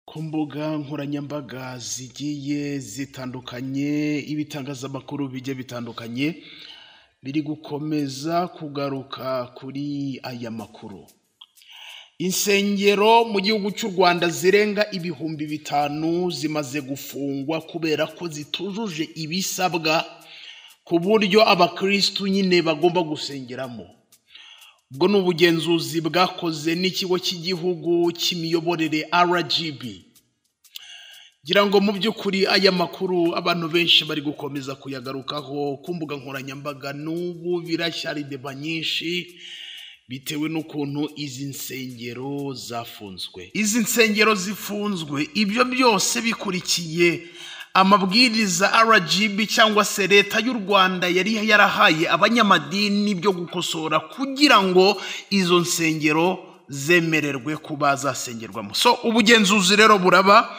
Ku mbuga nkoranyambaga zigiye zitandukanye, ibitangazamakuru bijya bitandukanye, biri gukomeza kugaruka kuri aya makuru. Insengero mu gihugu cy'u Rwanda zirenga ibihumbi bitanu zimaze gufungwa kubera ko zitujuje ibisabwa, ku buryo abakirisitu nyine bagomba gusengeramo. Ubwo ni ubugenzuzi bwakoze n'ikigo cy'igihugu cy'imiyoborere RGB. Ngira ngo mu by'ukuri aya makuru abantu benshi bari gukomeza kuyagarukaho ku mbuga nkoranyambaga n'ubu biracyari deba nyinshi, bitewe n'ukuntu izi nsengero zafunzwe. Izi nsengero zifunzwe, ibyo byose bikurikiye amabwiriza RGB cyangwa se leta y'u Rwanda yari yarahaye abanyamadini byo gukosora kugira ngo izo nsengero zemererwe kuba zasengerwamo. So ubugenzuzi rero buraba,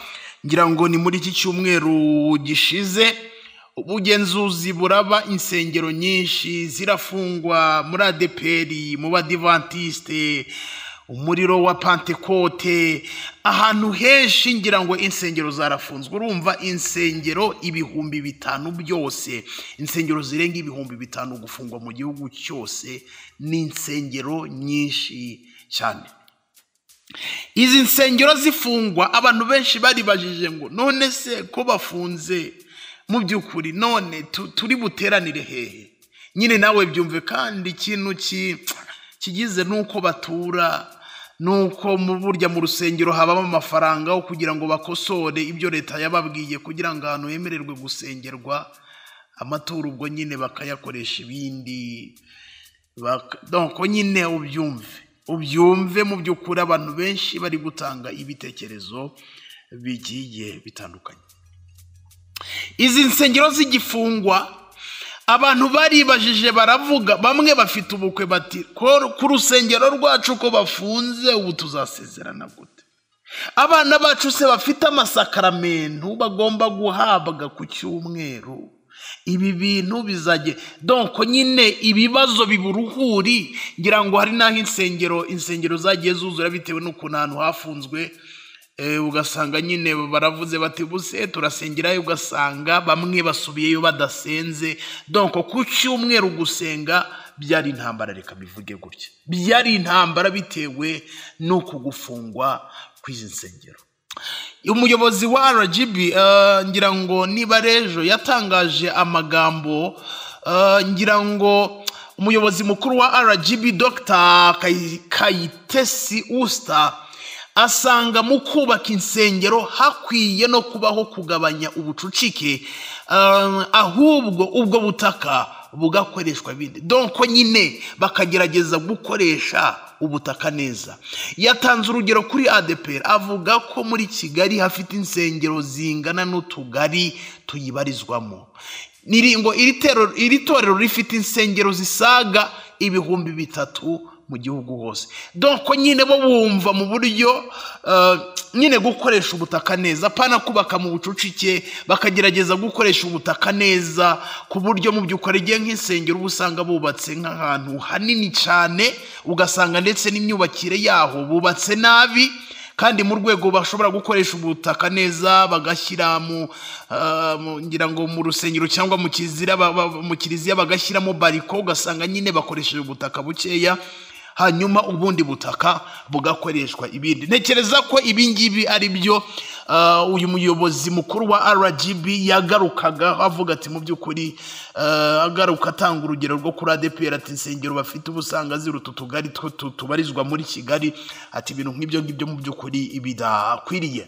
ngira ngo ni muri iki cyumweru gishize, ubugenzuzi buraba insengero nyinshi zirafungwa muri adeperi, mu badivantisite, umuriro wa pantekote, ahantu henshi ngira ngo insengero zarafunzwe. Urumva insengero ibihumbi bitanu byose, insengero zirenga ibihumbi bitanu gufungwa mu gihugu cyose, ni insengero nyinshi cyane. Izi nsengero zifungwa abantu benshi baribajije ngo none se ko bafunze mu by'ukuri none tu- turi buteranire hehe nyine nawe byumve kandi ikintu ki- kigize n'uko batura n'uko mu burya mu rusengero habamo amafaranga yo kugira ngo bakosore ibyo leta yababwiye kugira ngo ahantu hemererwe gusengerwa amaturo ubwo nyine bakayakoresha ibindi Bak- donc nyine ubyumve ubyumve mu by'ukuri abantu benshi bari gutanga ibitekerezo bigiye bitandukanye izi nsengero z'igifungwa abantu baribajije baravuga bamwe bafite ubukwe bati "Ko- ku rusengero rwacu ko bafunze ubu tuzasezerana gute abana bacu se bafite amasakaramentu bagomba guhabwa ku cyumweru ibi bintu bizajye donko nyine ibibazo biburuhuri ngira ngo hari n'aho insengero insengero zagiye zuzura bitewe n'ukuntu ahantu hafunzwe Eh, ugasanga nyine baravuze bati buse turasengerayo ugasanga bamwe basubiyeyo badasenze donko ku cyumweru gusenga byari intambara reka bivuge gutya byari intambara bitewe n'uku gufungwa kw'izi nsengero umuyobozi wa rgb eh, ngira ngo niba rejo yatangaje amagambo eh, ngira ngo umuyobozi mukuru wa rgb dr Kayi- kayitesi usta asanga mu kubaka insengero hakwiye no kubaho kugabanya ubucucike eh, ahubwo ubwo butaka bugakoreshwa bindi donko nyine bakagerageza gukoresha ubutaka neza yatanze urugero kuri adeperi avuga ko muri kigali hafite insengero zingana n'utugari tuyibarizwamo Niri- ngo iri tero- iri torero rifite insengero zisaga ibihumbi bitatu mu gihugu hose donko nyine bo bumva mu buryo eh, nyine gukoresha ubutaka neza pana kubaka mu bucucike bakagerageza gukoresha ubutaka neza ku buryo mu by'ukuri igihe nk'insengero uba usanga bubatse nk'ahantu hanini cyane ugasanga ndetse n'imyubakire yaho bubatse nabi kandi mu rwego bashobora gukoresha ubutaka neza bagashyira mu ah, mu- ngira ngo mu rusengero cyangwa mu kizira ba- ba- mu kiliziya bagashyiramo bariko ugasanga nyine bakoresheje ubutaka bukeya hanyuma ubundi butaka bugakoreshwa ibindi ntekereza ko ibi ngibi ari byo ah, uyu muyobozi mukuru wa rgb yagarukaga avuga ati mu by'ukuri ah, agaruka atanga urugero rwo kuri adepr ati insengero bafite ubu usanga ziruta utugari two tu- tubarizwa muri kigali ati ibintu nk'ibyo ngibyo mu by'ukuri bidakwiriye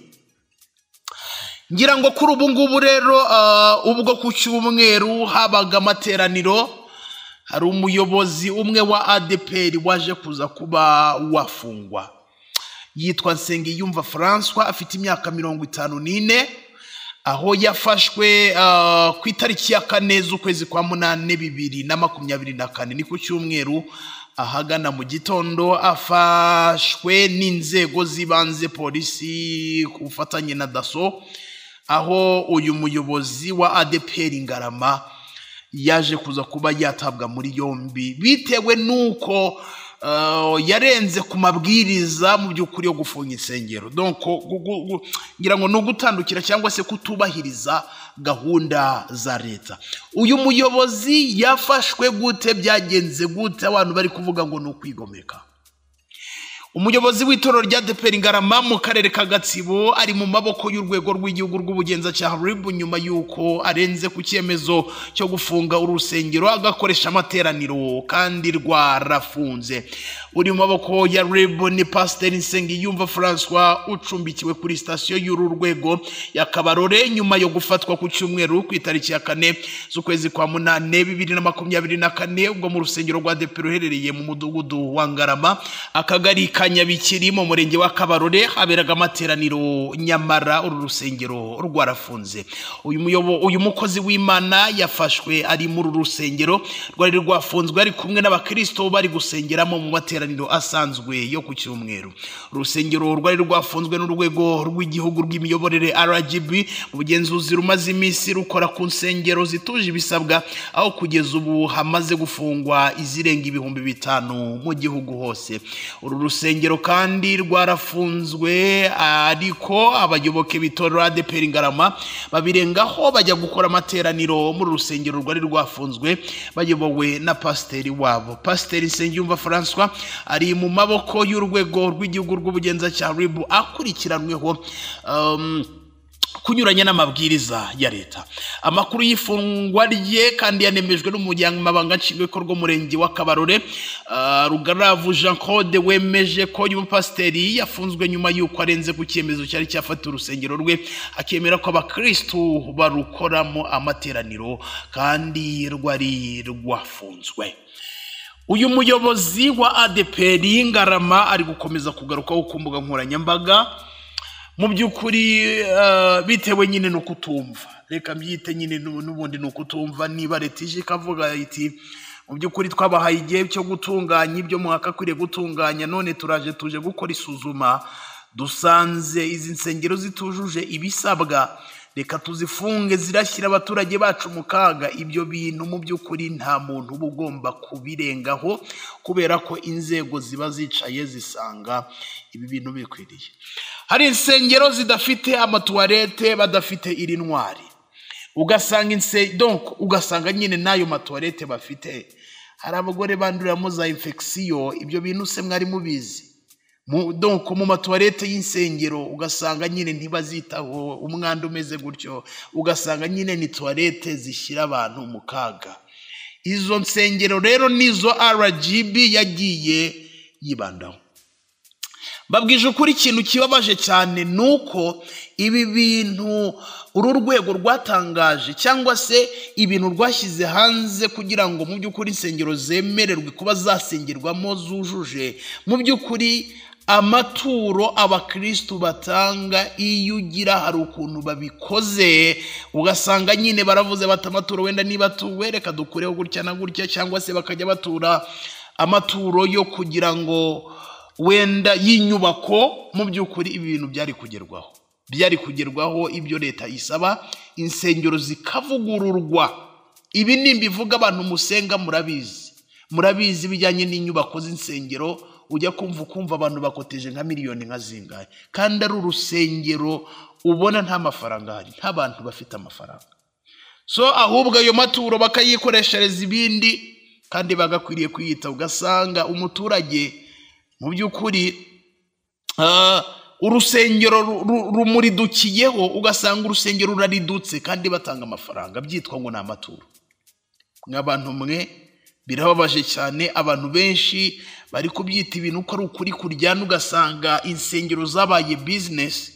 ngira ngo kuri ubu ngubu rero ah, ubwo ku cyumweru habaga amateraniro hari umuyobozi umwe wa adeperi waje kuza kuba wafungwa yitwa Nsengiyumva Francois afite imyaka mirongo itanu n'ine aho yafashwe ah, ku itariki ya kane z'ukwezi kwa munane bibiri na makumyabiri na kane ni ku cyumweru ahagana mu gitondo afashwe n'inzego z'ibanze polisi ku bufatanye na daso aho uyu muyobozi wa adeperi ngarama yaje kuza kuba yatabwa muri yombi bitewe n'uko ah, yarenze ku mabwiriza mu by'ukuri yo gufunga insengero donc gu- gu- gu- ngira ngo ni ugutandukira cyangwa se kutubahiriza gahunda za leta uyu muyobozi yafashwe gute byagenze gute abantu bari kuvuga ngo ni ukwigomeka umuyobozi w'itorero rya deperi ngarama mu karere ka gatsibo ari mu maboko y'urwego rw'igihugu rw'ubugenzacyaha ribu nyuma y'uko arenze ku cyemezo cyo gufunga urusengero agakoresha amateraniro kandi rwarafunze uri mu maboko ya ribu ni pasiteri nsengiyumva francois ucumbikiwe kuri sitasiyo y'uru rwego ya kabarore nyuma yo gufatwa ku cyumweru ku itariki ya kane z'ukwezi kwa munane bibiri na makumyabiri na kane ubwo mu rusengero rwa deperi ruherereye mu mudugudu wa ngarama akagari ka nyabikiri mu murenge wa kabarore haberaga amateraniro nyamara uru rusengero rwarafunze uyu muyobo uyu mukozi w'imana yafashwe ari muri uru rusengero rwari rwafunzwe ari kumwe n'abakristo bari gusengeramo mu materaniro asanzwe yo ku cyumweru urusengero rwari rwafunzwe n'urwego rw'igihugu rw'imiyoborere rgb ubugenzuzi rumaze iminsi rukora ku nsengero zituje ibisabwa aho kugeza ubu hamaze gufungwa izirenga ibihumbi bitanu mu gihugu hose uru rusengero kandi rwarafunzwe ariko abayoboke b'itorero adeperi ngarama babirengaho bajya gukora amateraniro muri uru rusengero rwari rwafunzwe bayobowe na pasiteri wabo pasiteri nsengiyumva francois ari mu maboko y'urwego rw'igihugu rw'ubugenzacyaha ribu akurikiranweho um, kunyuranya n'amabwiriza ya leta amakuru y'ifungwa rye kandi yanemejwe n'umuryango mabanga nshingwabikorwa w'umurenge wa kabarore Ah, rugaravu jean claude wemeje ko uyu mupasiteri yafunzwe nyuma y'uko arenze ku cyemezo cyari cyafatiye urusengero rwe akemera ko abakirisitu barukoramo amateraniro kandi rwari rwafunzwe uyu muyobozi wa adeperi ngarama ari gukomeza kugarukaho ku mbuga nkoranyambaga mu by'ukuri eh, bitewe nyine ni ukutumva reka mbyite nyine n'u- n'ubundi ni ukutumva niba leta ije ikavuga iti mu by'ukuri twabahaye igihe cyo gutunganya ibyo mwakakwiriye gutunganya none turaje tuje gukora isuzuma dusanze izi nsengero zitujuje ibisabwa reka tuzifunge zirashyira abaturage bacu mu kaga ibyo bintu mu by'ukuri nta muntu uba ugomba kubirengaho kubera ko inzego ziba zicaye zisanga ibi bintu bikwiriye hari insengero zidafite amatuwarete badafite iri ntwari ugasanga inse donc ugasanga nyine n'ayo matuwarete bafite hari abagore banduriramo za infection ibyo bintu se mwari mubizi mu, donc mu matuwarete y'insengero ugasanga nyine ntibazitaho umwanda umeze gutyo ugasanga nyine ni tuwarete zishyira abantu mu kaga izo nsengero rero nizo rgb yagiye yibandaho babwije ukuri ikintu kibabaje cyane ni uko ibi bintu uru rwego rwatangaje cyangwa se ibintu rwashyize hanze kugira ngo mu by'ukuri insengero zemererwe kuba zasengerwamo zujuje mu by'ukuri amaturo abakirisitu batanga iyo ugira hari ukuntu babikoze ugasanga nyine baravuze bati amaturo wenda niba tuwe reka dukureho gutya na gutya cyangwa se bakajya batura amaturo yo kugira ngo wenda y'inyubako mu by'ukuri ibi bintu byari kugerwaho byari kugerwaho ibyo leta isaba insengero zikavugururwa ibi nimbivuga abantu musenga murabizi murabizi ibijyanye n'inyubako z'insengero ujya kumva ukumva abantu bakoteje nka miliyoni nka zingahe kandi ari urusengero ubona nta mafaranga ahari nta bantu bafite amafaranga so ahubwo ayo maturo bakayikoreshereza ibindi kandi bagakwiriye kwiyita ugasanga umuturage mu by'ukuri ah, urusengero ru- ru- rumuridukiyeho ugasanga urusengero ruraridutse kandi batanga amafaranga byitwa ngo ni amaturo nk'abantu mwe birababaje cyane abantu benshi bari kubyita ibintu uko ari ukuri kuryana ugasanga insengero zabaye bizinesi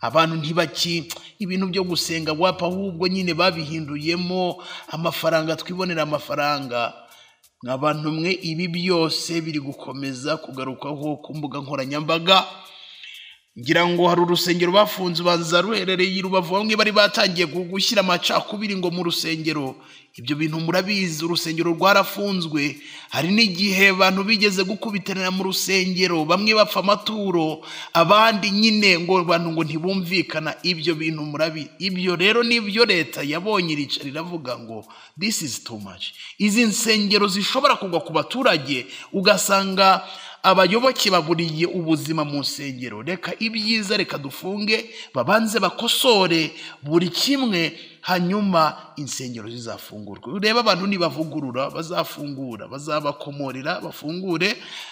abantu ntibaki ibintu byo gusenga wapa ahubwo nyine babihinduyemo amafaranga twibonera amafaranga nk'abantu mwe ibi byose biri gukomeza kugarukaho ku mbuga nkoranyambaga ngira ngo hari urusengero bafunze ubanza ruherereye i rubavu bamwe bari batangiye gu- gushyira amacakubiri ngo mu rusengero ibyo bintu murabizi urusengero rwarafunzwe hari n'igihe abantu bigeze gukubitanira mu rusengero bamwe bapfa amaturo abandi nyine ngo abantu ngo ntibumvikana ibyo bintu murabi ibyo rero nibyo leta yabonye irica riravuga ngo this is too much izi nsengero zishobora kugwa ku baturage ugasanga abayoboke baburiye ubuzima mu nsengero reka ibyiza reka dufunge babanze bakosore buri kimwe hanyuma insengero zizafungurwe urebe abantu nibavugurura bazafungura bazabakomorera bafungure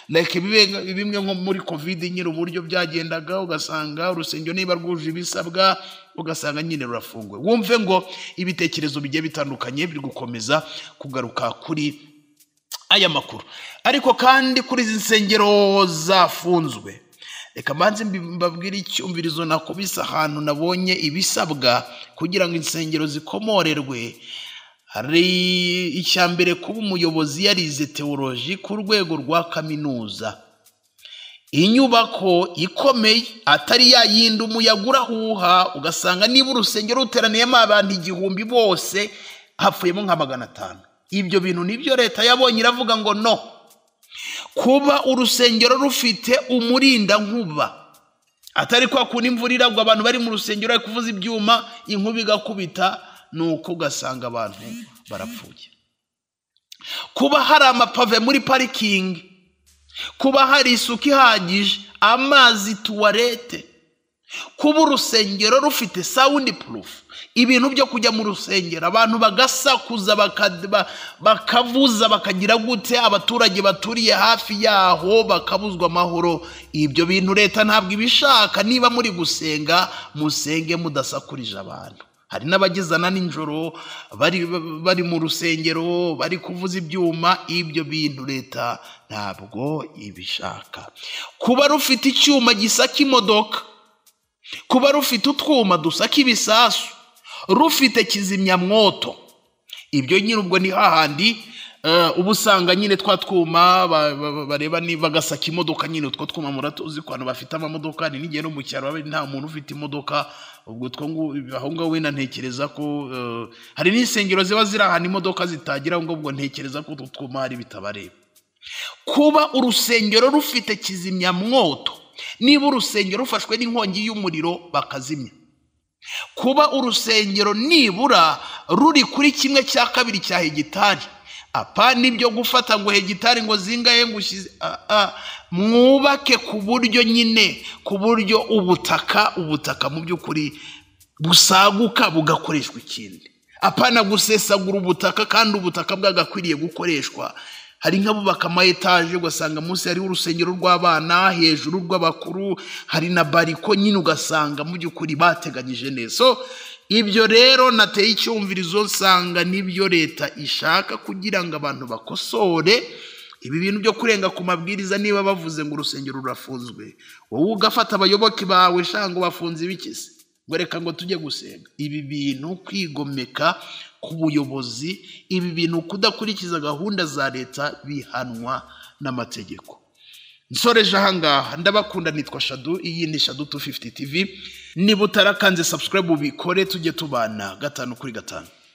reka bibe nka- bimwe nko muri kovide nyine uburyo byagendaga ugasanga urusengero niba rwuje ibisabwa ugasanga nyine rurafunguwe wumve ngo ibitekerezo bigiye bitandukanye biri gukomeza kugaruka kuri aya makuru ariko kandi kuri izi nsengero zafunzwe reka mbanze mbi- mbabwire icyumvirizo nakubise ahantu nabonye ibisabwa kugira ngo insengero zikomorerwe hari icya mbere kuba umuyobozi yarize teoloji ku rwego rwa kaminuza inyubako ikomeye atari ya yindi umuyaga urahuha ugasanga niba urusengero ruteraniyemo abantu igihumbi bose hapfuyemo nka magana atanu ibyo bintu nibyo leta yabonye iravuga ngo no kuba urusengero rufite umurindankuba atari kwa kundi imvura iragwa abantu bari mu rusengero bari kuvuza ibyuma inkuba igakubita nuko ugasanga abantu barapfuye kuba hari amapave muri parikingi kuba hari isuku ihagije amazi tuwarete kuba urusengero rufite sawundi purufu ibintu byo kujya mu rusengero abantu bagasakuza baka- ba- bakavuza bakagira gute abaturage baturiye hafi yaho bakabuzwa amahoro ibyo bintu leta ntabwo ibishaka niba muri gusenga musenge mudasakurije abantu hari n'abagezana nijoro bari, bari mu rusengero bari kuvuza ibyuma ibyo bintu leta ntabwo ibishaka kuba rufite icyuma gisaka imodoka kuba rufite utwuma dusaka ibisasu rufite kizimyamwoto ibyo nyine ubwo ni hahandi eh, uba usanga nyine twa twuma ba- ba- ba- bareba niba gasaka imodoka nyine utwo twuma muratuzi ku bantu bafite amamodoka ni n'igihe no mu cyaro baba nta muntu ufite imodoka ubwo utwo ngu- aho ngaho wenda ntekereza ko eh, hari n'insengero ziba ziri ahantu imodoka zitagira aho ngaho ubwo ntekereza ko utwo twuma hari bitabareba kuba urusengero rufite kizimyamwoto niba urusengero rufashwe n'inkongi y'umuriro bakazimya kuba urusengero nibura ruri kuri kimwe cya kabiri cya hegitari apa nibyo gufata ngo hegitari ngo zingahe ngo ushyize Ah, ah. mwubake ku buryo nyine ku buryo ubutaka ubutaka mu by'ukuri busaguka bugakoreshwa ikindi apana gusesagura ubutaka kandi ubutaka bwagakwiriye gukoreshwa hari nk'abubaka ama etaje ugasanga munsi hariho urusengero rw'abana hejuru rw'abakuru hari na bariko nyine ugasanga mu by'ukuri bateganyije neza so ibyo rero nateye icyumvirizo nsanga nibyo leta ishaka kugira ngo abantu bakosore ibi bintu byo kurenga ku mabwiriza niba bavuze ngo urusengero rurafunzwe wowe ugafata abayoboke bawe shanga bafunze ibikisi ngo reka ngo tujye gusenga ibi bintu kwigomeka ku buyobozi ibi bintu kudakurikiza gahunda za leta bihanwa n'amategeko nsoreje ahangaha ndabakunda nitwa shadu iyi ni shadu 250 tv niba utarakanze subscribe ubikore tujye tubana gatanu kuri gatanu